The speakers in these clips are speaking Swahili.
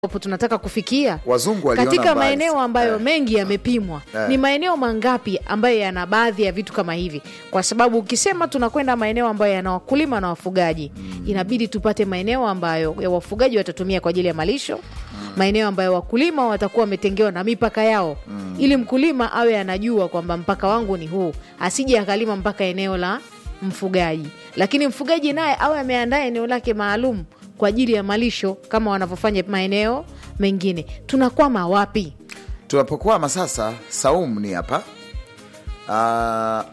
ambapo tunataka kufikia Wazungu waliona katika mbali maeneo sana. ambayo Eh. mengi yamepimwa Eh. ni maeneo mangapi ambayo yana baadhi ya vitu kama hivi kwa sababu ukisema tunakwenda maeneo ambayo yana wakulima na wafugaji inabidi tupate maeneo ambayo ya wafugaji watatumia kwa ajili ya malisho maeneo ambayo wakulima watakuwa wametengewa na mipaka yao ili mkulima awe anajua kwamba mpaka wangu ni huu asije akalima mpaka eneo la mfugaji lakini mfugaji naye awe ameandaa eneo lake maalum kwa ajili ya malisho kama wanavyofanya maeneo mengine tunakwama wapi tunapokwama sasa saum ni hapa Ah,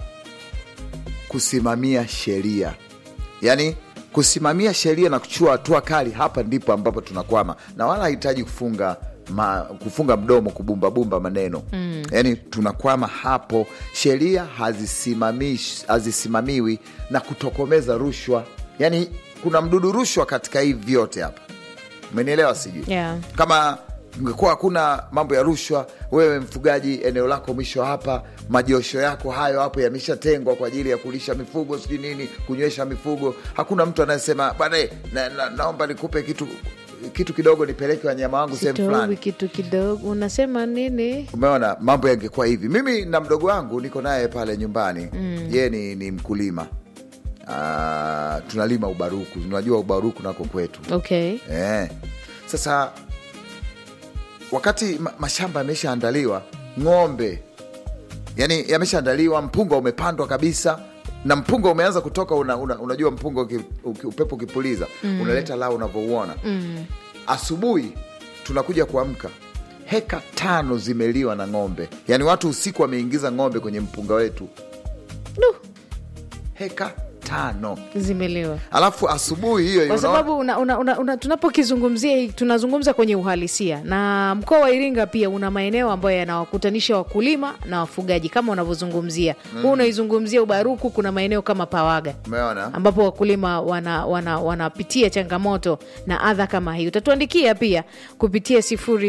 kusimamia sheria yaani kusimamia sheria na kuchukua hatua kali hapa ndipo ambapo tunakwama na wala hahitaji kufunga ma, kufunga mdomo kubumbabumba maneno mm. yaani tunakwama hapo sheria hazisimamish- hazisimamiwi na kutokomeza rushwa yaani kuna mdudu rushwa katika hivi vyote hapa umenielewa sijui Yeah. kama ungekuwa hakuna mambo ya rushwa wewe mfugaji eneo lako mwisho hapa majosho yako hayo hapo yameshatengwa kwa ajili ya kulisha mifugo sijui nini kunywesha mifugo hakuna mtu anayesema bwana na, na, naomba nikupe kitu kitu kidogo nipeleke wanyama wangu sehemu Sitowi fulani kitu kidogo unasema nini umeona mambo yangekuwa hivi mimi na mdogo wangu niko naye pale nyumbani mm. yeye ni, ni mkulima Ah, tunalima ubaruku unajua ubaruku nako kwetu okay Eh. Sasa wakati ma mashamba yameshaandaliwa, ng'ombe yani yameshaandaliwa, mpunga umepandwa kabisa na mpunga umeanza kutoka una, una, unajua mpunga uki, uki, upepo ukipuliza mm. unaleta lao unavyouona mm. asubuhi tunakuja kuamka heka tano zimeliwa na ng'ombe, yaani watu usiku wameingiza ng'ombe kwenye mpunga wetu Du, heka tano, zimeliwa alafu asubuhi hiyo kwa unaona- sababu una, una, una, una, tunapokizungumzia hii, tunazungumza kwenye uhalisia na mkoa wa Iringa pia una maeneo ambayo yanawakutanisha wakulima na wafugaji kama unavyozungumzia huu unaizungumzia Ubaruku, kuna maeneo kama Pawaga umeona ambapo wakulima wanapitia wana, wanapitia changamoto na adha kama hii. Utatuandikia pia kupitia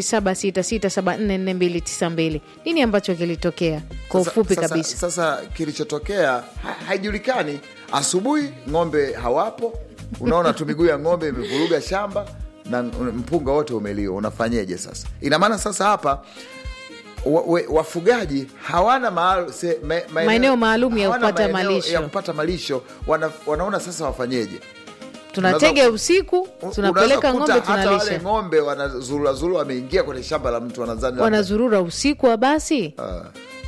0766744292 nini ambacho kilitokea kwa Sasa- ufupi sasa, kabisa. Sasa kilichotokea ha, haijulikani. Asubuhi ng'ombe hawapo, unaona tu miguu ya ng'ombe imevuruga shamba na mpunga wote umeliwa. Unafanyeje sasa? Ina maana sasa hapa wa, we, wafugaji hawana maal, se, me, maeneo- Maeneo maalum ya hawana kupata maeneo malisho. ya kupata malisho wana, wanaona sasa wafanyeje? Tunatega unaweza- usiku, U- tunapeleka unaweza kukuta ng'ombe, hata wale tunalisha, ng'ombe wanazurulazuru wameingia kwenye shamba la mtu wanazani labda- wanazurura usiku wa basi Ah.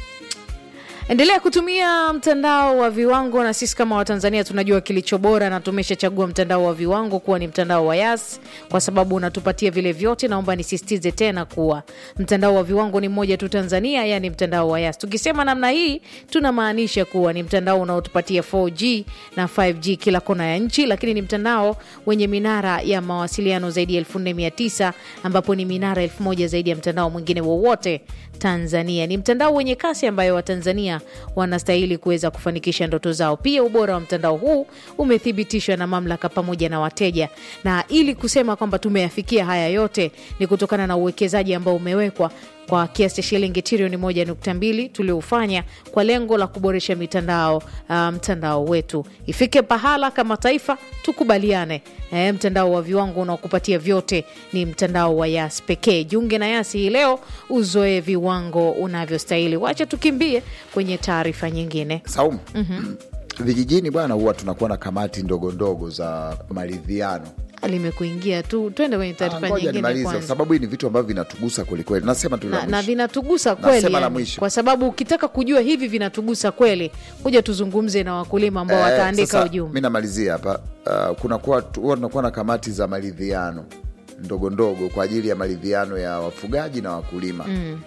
endelea kutumia mtandao wa viwango na sisi kama watanzania tunajua kilicho bora na tumeshachagua mtandao wa viwango kuwa ni mtandao wa yas kwa sababu unatupatia vile vyote naomba nisisitize tena kuwa mtandao wa viwango ni mmoja tu tanzania yani mtandao wa yas tukisema namna hii tunamaanisha kuwa ni mtandao unaotupatia 4g na 5g kila kona ya nchi lakini ni mtandao wenye minara ya mawasiliano zaidi ya 4900 ambapo ni minara 1000 zaidi ya mtandao mwingine wowote tanzania ni mtandao wenye kasi ambayo watanzania wanastahili kuweza kufanikisha ndoto zao pia ubora wa mtandao huu umethibitishwa na mamlaka pamoja na wateja na ili kusema kwamba tumeyafikia haya yote ni kutokana na uwekezaji ambao umewekwa kwa kiasi cha shilingi trilioni moja nukta mbili tulioufanya kwa lengo la kuboresha mitandao uh, mtandao wetu ifike pahala kama taifa tukubaliane e, mtandao wa viwango unaokupatia vyote ni mtandao wa yas pekee jiunge na yasi hii leo uzoe viwango unavyostahili wacha tukimbie kwenye taarifa nyingine Saumu, vijijini bwana, huwa tunakuwa na kamati ndogo ndogo za maridhiano. limekuingia tu twende kwenye Ah, taarifa Ngoja nyingine nimalize, kwa kwanza sababu hii ni vitu ambavyo vinatugusa kwelikweli. Nasema tu la na, na mwisho. vinatugusa Nasema kweli la yani, mwisho. kwa sababu ukitaka kujua hivi vinatugusa kweli kuja tuzungumze na wakulima ambao Eh, wataandika sasa, ujumbe Mi namalizia hapa. Uh, kunakuwa huwa tunakuwa na kamati za maridhiano ndogo ndogo kwa ajili ya maridhiano ya wafugaji na wakulima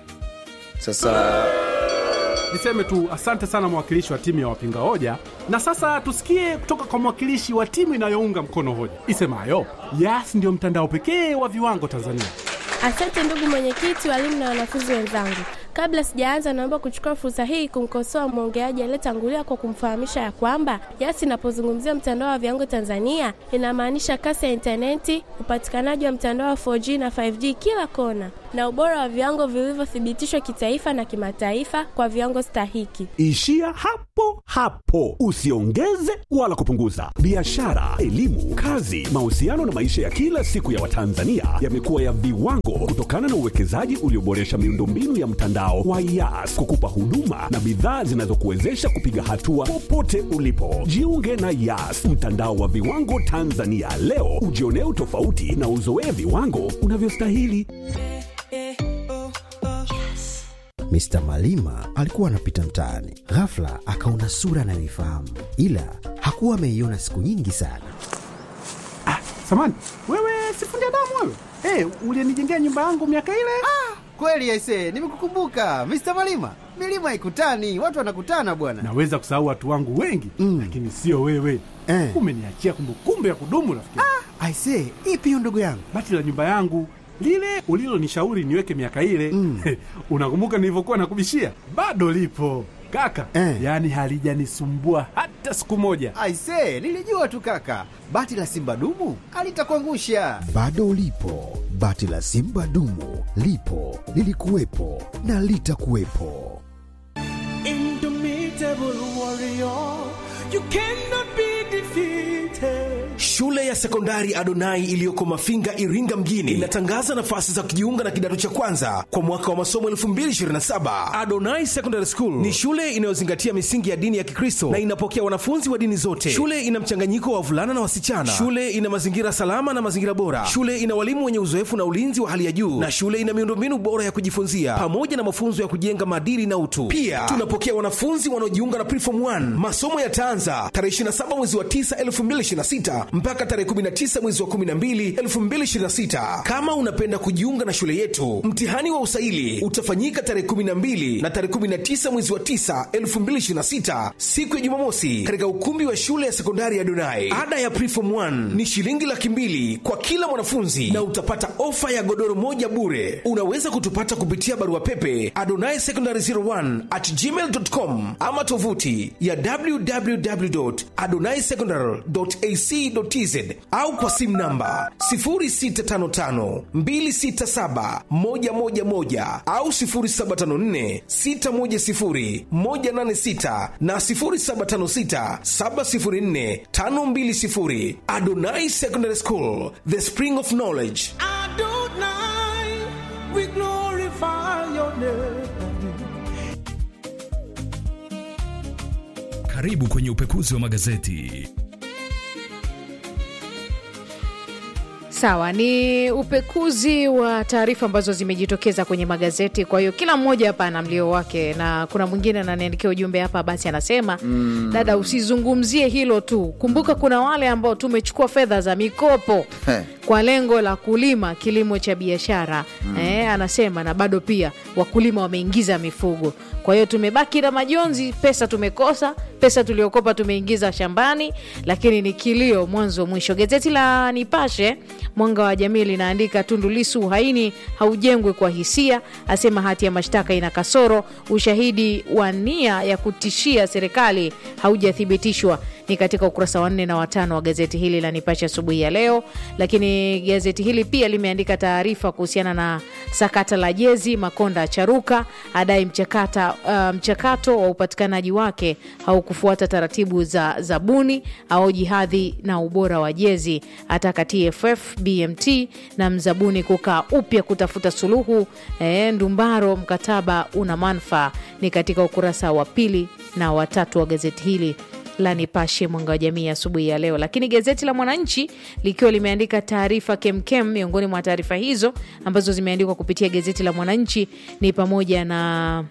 Sasa Niseme tu asante sana mwakilishi wa timu ya wapinga hoja, na sasa tusikie kutoka kwa mwakilishi wa timu inayounga mkono hoja isemayo Yas ndio mtandao pekee wa viwango Tanzania. Asante ndugu mwenyekiti, walimu na wanafunzi wenzangu. Kabla sijaanza, naomba kuchukua fursa hii kumkosoa mwongeaji aliyetangulia kwa kumfahamisha ya kwamba YAS inapozungumzia mtandao wa viwango Tanzania inamaanisha kasi ya intaneti, upatikanaji wa mtandao wa 4G na 5G kila kona, na ubora wa viwango vilivyothibitishwa kitaifa na kimataifa kwa viwango stahiki. Ishia hapo hapo, usiongeze wala kupunguza. Biashara, elimu, kazi, mahusiano na maisha ya kila siku ya Watanzania yamekuwa ya viwango kutokana na uwekezaji ulioboresha miundombinu ya mtandao wa YAS kukupa huduma na bidhaa zinazokuwezesha kupiga hatua popote ulipo. Jiunge na YAS, mtandao wa viwango Tanzania leo, ujionee utofauti na uzoee viwango unavyostahili. Mr. Malima alikuwa anapita mtaani, ghafla akaona sura anayoifahamu, ila hakuwa ameiona siku nyingi sana. Samani, wewe sifundi damu wewe? Hey, ulienijengea nyumba yangu miaka ile? Kweli aise, nimekukumbuka Mr. Malima. Milima haikutani, watu wanakutana bwana. Naweza kusahau watu wangu wengi Mm. lakini sio wewe. Eh. Umeniachia kumbukumbu ya kudumu rafiki. Aise, ipi hiyo ndugu yangu? Bati la nyumba yangu lile ulilonishauri niweke miaka ile Mm. unakumbuka nilivyokuwa nakubishia? Bado lipo kaka, Eh. yaani halijanisumbua hata siku moja. Aise, nilijua tu kaka, bati la simba dumu alitakuangusha. Bado ulipo, bati la Simba dumu lipo, lilikuwepo na litakuwepo. Shule ya sekondari Adonai iliyoko Mafinga, Iringa mjini inatangaza nafasi za kujiunga na kidato cha kwanza kwa mwaka wa masomo 2027. Adonai Secondary School ni shule inayozingatia misingi ya dini ya Kikristo na inapokea wanafunzi wa dini zote. Shule ina mchanganyiko wa wavulana na wasichana. Shule ina mazingira salama na mazingira bora. Shule ina walimu wenye uzoefu na ulinzi wa hali ya juu, na shule ina miundombinu bora ya kujifunzia pamoja na mafunzo ya kujenga maadili na utu. Pia tunapokea wanafunzi wanaojiunga na Preform 1. Masomo yataanza tarehe 27 mwezi wa 9 2026 mpaka tarehe 19 mwezi wa 12 2026. Kama unapenda kujiunga na shule yetu, mtihani wa usaili utafanyika tarehe 12 na tarehe 19 mwezi wa 9 2026, siku ya Jumamosi, katika ukumbi wa shule ya sekondari ya Donai. Ada ya Preform 1 ni shilingi laki mbili kwa kila mwanafunzi na utapata ofa ya godoro moja bure. Unaweza kutupata kupitia barua pepe adonai secondary 01 at gmail.com ama tovuti ya www.adonaisecondary.ac.tz au kwa simu namba 0655267111 au 0754610186 na 0756704520. Adonai Secondary School, the spring of knowledge. Karibu kwenye upekuzi wa magazeti. Sawa, ni upekuzi wa taarifa ambazo zimejitokeza kwenye magazeti. Kwa hiyo kila mmoja hapa ana mlio wake, na kuna mwingine ananiandikia ujumbe hapa, basi anasema dada, usizungumzie hilo tu, kumbuka kuna wale ambao tumechukua fedha za mikopo Heh. kwa lengo la kulima kilimo cha biashara eh, anasema na bado pia wakulima wameingiza mifugo. Kwa hiyo tumebaki na majonzi, pesa tumekosa, pesa tuliokopa tumeingiza shambani, lakini ni kilio mwanzo mwisho. Gazeti la Nipashe Mwanga wa Jamii linaandika Tundu Lissu, uhaini haujengwi kwa hisia, asema hati ya mashtaka ina kasoro, ushahidi wa nia ya kutishia serikali haujathibitishwa ni katika ukurasa wa nne na watano wa gazeti hili la Nipashe asubuhi ya leo. Lakini gazeti hili pia limeandika taarifa kuhusiana na sakata la jezi. Makonda acharuka, adai mchakata, uh, mchakato wa upatikanaji wake haukufuata taratibu za zabuni, aoji hadhi na ubora wa jezi, ataka TFF, BMT na mzabuni kukaa upya kutafuta suluhu. E, Ndumbaro, mkataba una manufaa, ni katika ukurasa wa pili na watatu wa gazeti hili la Nipashe mwanga wa jamii asubuhi ya leo. Lakini gazeti la Mwananchi likiwa limeandika taarifa kemkem. Miongoni mwa taarifa hizo ambazo zimeandikwa kupitia gazeti la Mwananchi ni pamoja na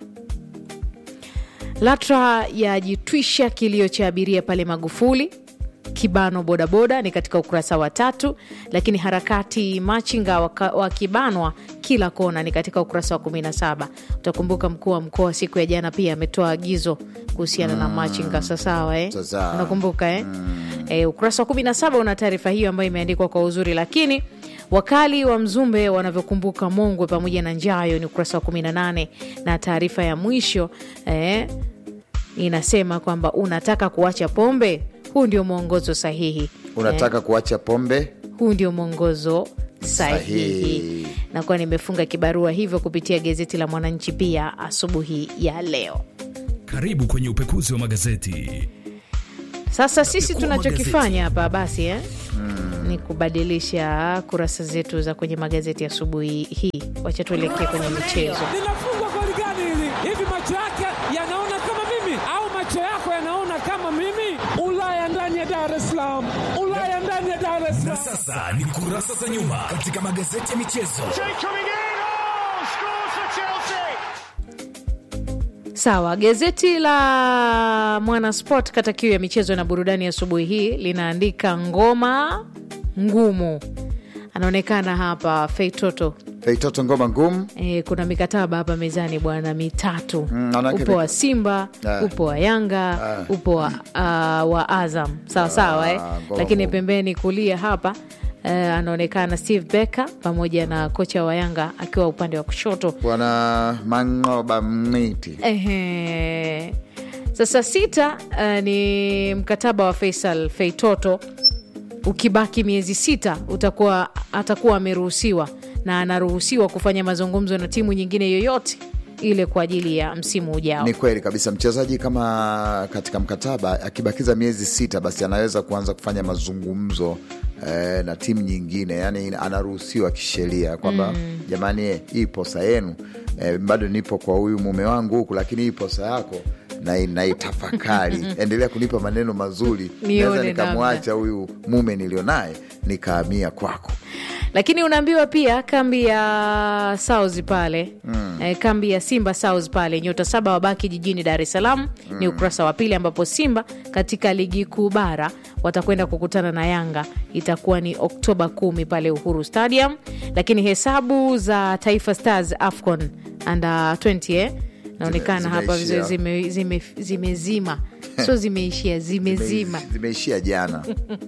LATRA yajitwisha kilio cha abiria pale Magufuli kibano bodaboda ni katika ukurasa wa tatu, lakini harakati machinga waka- wakibanwa kila kona ni katika ukurasa wa 17. Utakumbuka mkuu wa mkoa siku ya jana pia ametoa agizo kuhusiana na machinga sasawa, eh? Sasawa. Unakumbuka eh? Eh, ukurasa wa 17 una taarifa hiyo ambayo imeandikwa kwa uzuri, lakini wakali wa Mzumbe wanavyokumbuka Mongwe pamoja na Njayo ni ukurasa wa 18 na taarifa ya mwisho eh, inasema kwamba unataka kuacha pombe, huu ndio mwongozo sahihi. unataka kuacha pombe huu ndio mwongozo sahihi, Sahihi. nakuwa nimefunga kibarua hivyo kupitia gazeti la Mwananchi pia asubuhi ya leo. Karibu kwenye upekuzi wa magazeti. Sasa sisi Pekua tunachokifanya hapa basi eh? ni kubadilisha kurasa zetu za kwenye magazeti asubuhi hii. Wacha tuelekee kwenye michezo. linafungwa goli gani hili? Hivi macho yake yanaona kama mimi au macho yako yanaona kama mimi? Ulaya ndani ya Dar es Salaam, Ulaya ndani ya Dar es Na Salaam. sasa ni kurasa za nyuma katika magazeti ya michezo. Sawa, gazeti la Mwanasport kata kiu ya michezo na burudani asubuhi hii linaandika ngoma ngumu, anaonekana hapa Feitoto. feitoto ngoma ngumu E, kuna mikataba hapa mezani bwana mitatu Mm, manake upo wa mika- Simba Ah. upo wa Yanga upo wa, ah, wa Azam sawa sawa eh? ngoma Lakini ngumu. pembeni kulia hapa eh, anaonekana Steve Becker pamoja na kocha wa Yanga akiwa upande wa kushoto bwana mangoba mniti Ehe. Sasa sita uh, ni mkataba wa Faisal Feitoto. Ukibaki miezi sita utakuwa atakuwa ameruhusiwa na anaruhusiwa kufanya mazungumzo na timu nyingine yoyote ile kwa ajili ya msimu ujao. Ni kweli kabisa, mchezaji kama katika mkataba akibakiza miezi sita, basi anaweza kuanza kufanya mazungumzo eh, na timu nyingine, yani anaruhusiwa kisheria kwamba jamani, eh, hii posa yenu eh, bado nipo kwa huyu mume wangu huku, lakini hii posa yako na naitafakari, endelea kunipa maneno mazuri, Nione naweza nikamwacha huyu mume nilionaye nikahamia kwako. Lakini unaambiwa pia kambi ya South pale eh, kambi ya Simba South pale, nyota saba wabaki jijini Dar es Salaam ni ukurasa wa pili, ambapo Simba katika ligi kuu bara watakwenda kukutana na Yanga, itakuwa ni Oktoba kumi pale Uhuru Stadium. Lakini hesabu za Taifa Stars AFCON under 20 eh, naonekana Zime- hapa zimeishia. zime- zime- zimezima sio zimeishia zimezima Zimeishia jana.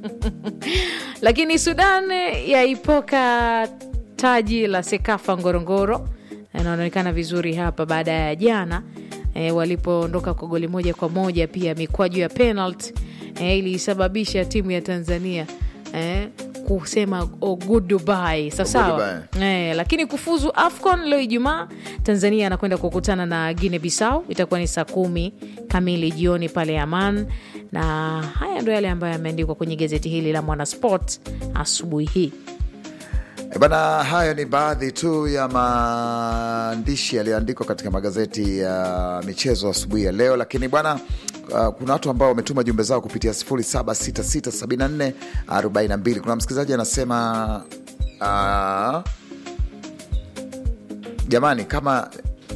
lakini Sudan yaipoka taji la Sekafa Ngorongoro. Inaonekana vizuri hapa baada ya jana e, walipoondoka kwa goli moja kwa moja. Pia mikwaju ya penalty e, ilisababisha timu ya Tanzania e, kusema oh, goodbye sawasawa. E, lakini kufuzu AFCON leo Ijumaa, Tanzania anakwenda kukutana na Guinea Bissau, itakuwa ni saa kumi kamili jioni pale Aman, na haya ndo yale ambayo yameandikwa kwenye gazeti hili la Mwanasport asubuhi hii. E bana, hayo ni baadhi tu ya maandishi yaliyoandikwa katika magazeti ya michezo asubuhi ya leo, lakini bwana uh, kuna watu ambao wametuma jumbe zao kupitia 07667442. Kuna msikilizaji anasema uh, jamani kama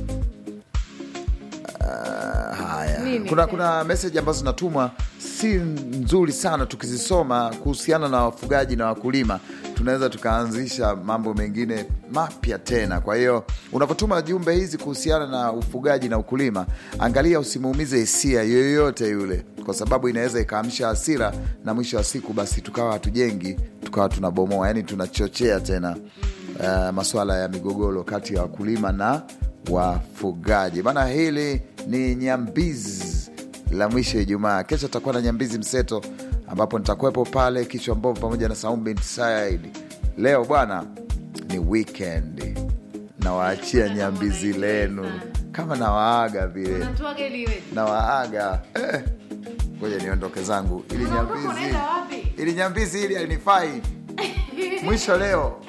uh, haya Nini? kuna, kuna meseji ambazo zinatumwa si nzuri sana tukizisoma kuhusiana na wafugaji na wakulima tunaweza tukaanzisha mambo mengine mapya tena kwa hiyo unapotuma jumbe hizi kuhusiana na ufugaji na ukulima angalia usimuumize hisia yoyote yule kwa sababu inaweza ikaamsha hasira na mwisho wa siku basi tukawa hatujengi tukawa tunabomoa yani tunachochea tena uh, maswala ya migogoro kati ya wakulima na wafugaji bana hili ni nyambizi la mwisho Ijumaa. Kesho tutakuwa na nyambizi mseto, ambapo nitakuwepo pale kichwa mbovu pamoja na Saumu binti Said. Leo bwana ni weekend, nawaachia nyambizi lenu kama nawaaga vile, nawaaga eh. Ngoja niondoke zangu ili nyambizi, ili nyambizi ili alinifai mwisho leo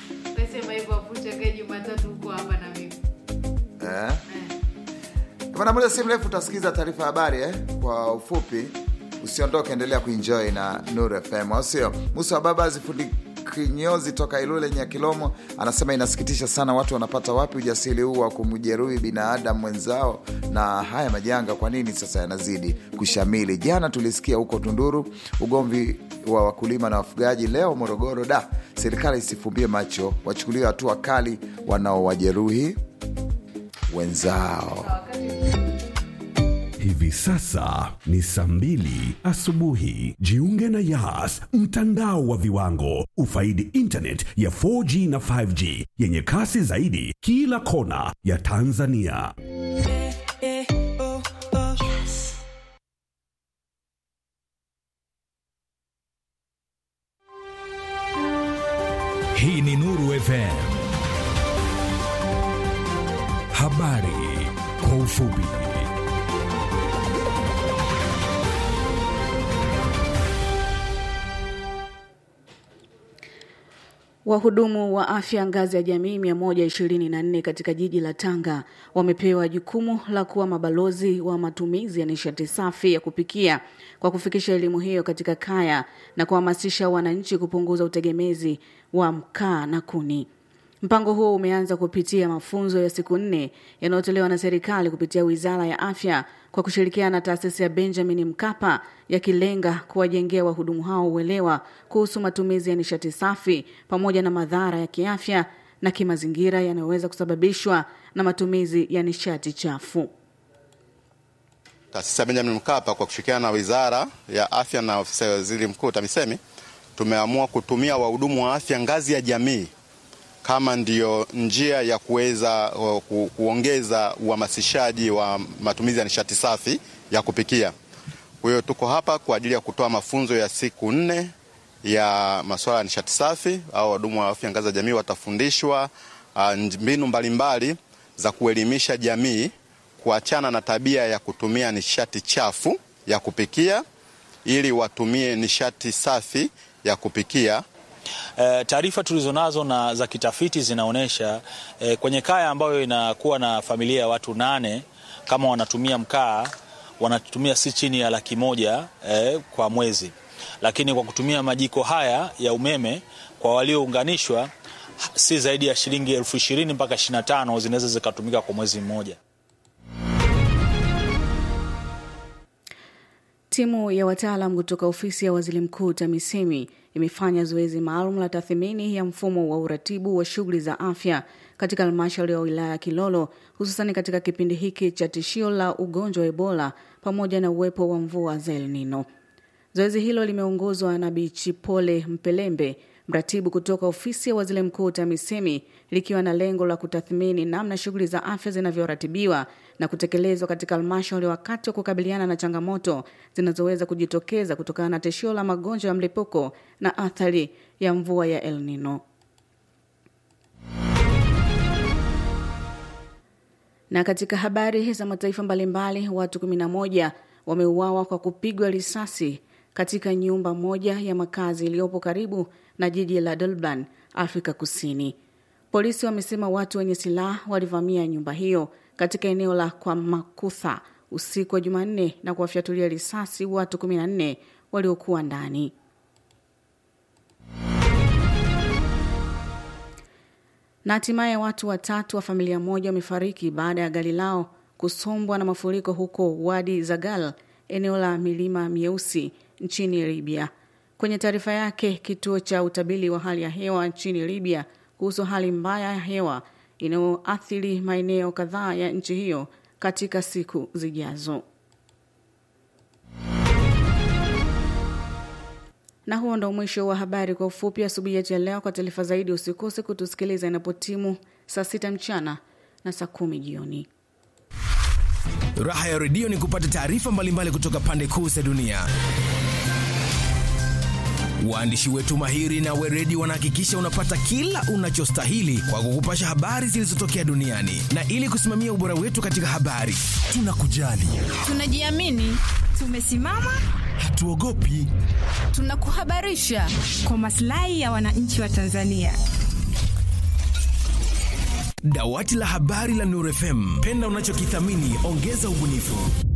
eh. Bwana, muda si mrefu utasikiza taarifa ya habari eh? Kwa ufupi, usiondoke, endelea kuenjoy na Nuru FM, au sio? Musa wa baba zifundi kinyozi toka Ilule Nyakilomo anasema inasikitisha sana, watu wanapata wapi ujasiri huu wa kumjeruhi binadamu mwenzao, na haya majanga kwa nini sasa yanazidi kushamili? Jana tulisikia huko Tunduru ugomvi wa wakulima na wafugaji, leo Morogoro. Da, serikali isifumbie macho, wachukuliwe hatua kali wanaowajeruhi wenzao. Hivi sasa ni saa mbili asubuhi. Jiunge na Yas, mtandao wa viwango. Ufaidi internet ya 4G na 5G yenye kasi zaidi kila kona ya Tanzania. Hii ni Nuru FM. Habari kwa ufupi. Wahudumu wa afya ngazi ya jamii 124 katika jiji la Tanga wamepewa jukumu la kuwa mabalozi wa matumizi ya nishati safi ya kupikia kwa kufikisha elimu hiyo katika kaya na kuhamasisha wananchi kupunguza utegemezi wa mkaa na kuni. Mpango huo umeanza kupitia mafunzo ya siku nne yanayotolewa na serikali kupitia Wizara ya Afya kwa kushirikiana na taasisi ya Benjamin Mkapa yakilenga kuwajengea wahudumu hao uelewa kuhusu matumizi ya nishati safi pamoja na madhara ya kiafya na kimazingira yanayoweza kusababishwa na matumizi ya nishati chafu. Taasisi ya Benjamin Mkapa kwa kushirikiana na Wizara ya Afya na Ofisi ya Waziri Mkuu TAMISEMI tumeamua kutumia wahudumu wa afya ngazi ya jamii kama ndiyo njia ya kuweza uh, ku, kuongeza uhamasishaji wa matumizi ya nishati safi ya kupikia. Kwa hiyo tuko hapa kwa ajili ya kutoa mafunzo ya siku nne ya masuala ya nishati safi. Au wahudumu wa afya ngazi ya jamii watafundishwa uh, mbinu mbalimbali za kuelimisha jamii kuachana na tabia ya kutumia nishati chafu ya kupikia ili watumie nishati safi ya kupikia. E, taarifa tulizonazo na za kitafiti zinaonyesha e, kwenye kaya ambayo inakuwa na familia ya watu nane kama wanatumia mkaa wanatumia si chini ya laki moja e, kwa mwezi, lakini kwa kutumia majiko haya ya umeme kwa waliounganishwa si zaidi ya shilingi elfu ishirini mpaka ishirini na tano zinaweza zikatumika kwa mwezi mmoja. Timu ya wataalam kutoka ofisi ya waziri mkuu TAMISEMI imefanya zoezi maalum la tathmini ya mfumo wa uratibu wa shughuli za afya katika halmashauri ya wilaya ya Kilolo, hususani katika kipindi hiki cha tishio la ugonjwa wa Ebola pamoja na uwepo wa mvua za El Nino. Zoezi hilo limeongozwa na Bichipole Mpelembe, mratibu kutoka ofisi ya waziri mkuu TAMISEMI, likiwa na lengo la kutathmini namna shughuli za afya zinavyoratibiwa na kutekelezwa katika halmashauri wakati wa kukabiliana na changamoto zinazoweza kujitokeza kutokana na tishio la magonjwa ya mlipuko na athari ya mvua ya El Nino. Na katika habari za mataifa mbalimbali, watu 11 wameuawa kwa kupigwa risasi katika nyumba moja ya makazi iliyopo karibu na jiji la Durban, Afrika Kusini. Polisi wamesema watu wenye silaha walivamia nyumba hiyo katika eneo la Kwamakutha usiku wa Jumanne na kuwafyatulia risasi watu 14 waliokuwa ndani. Na hatimaye watu watatu wa familia moja wamefariki baada ya gari lao kusombwa na mafuriko huko Wadi Zagal, eneo la milima mieusi nchini Libya. Kwenye taarifa yake, kituo cha utabiri wa hali ya hewa nchini Libya kuhusu hali mbaya ya hewa inayoathiri maeneo kadhaa ya nchi hiyo katika siku zijazo. Na huo ndo mwisho wa habari kwa ufupi asubuhi yetu ya leo. Kwa taarifa zaidi, usikose kutusikiliza inapotimu saa sita mchana na saa kumi jioni. Raha ya redio ni kupata taarifa mbalimbali kutoka pande kuu za dunia. Waandishi wetu mahiri na weredi wanahakikisha unapata kila unachostahili kwa kukupasha habari zilizotokea duniani, na ili kusimamia ubora wetu katika habari, tunakujali, tunajiamini, tumesimama, hatuogopi, tunakuhabarisha kwa maslahi ya wananchi wa Tanzania. Dawati la habari la Nuru FM, penda unachokithamini, ongeza ubunifu.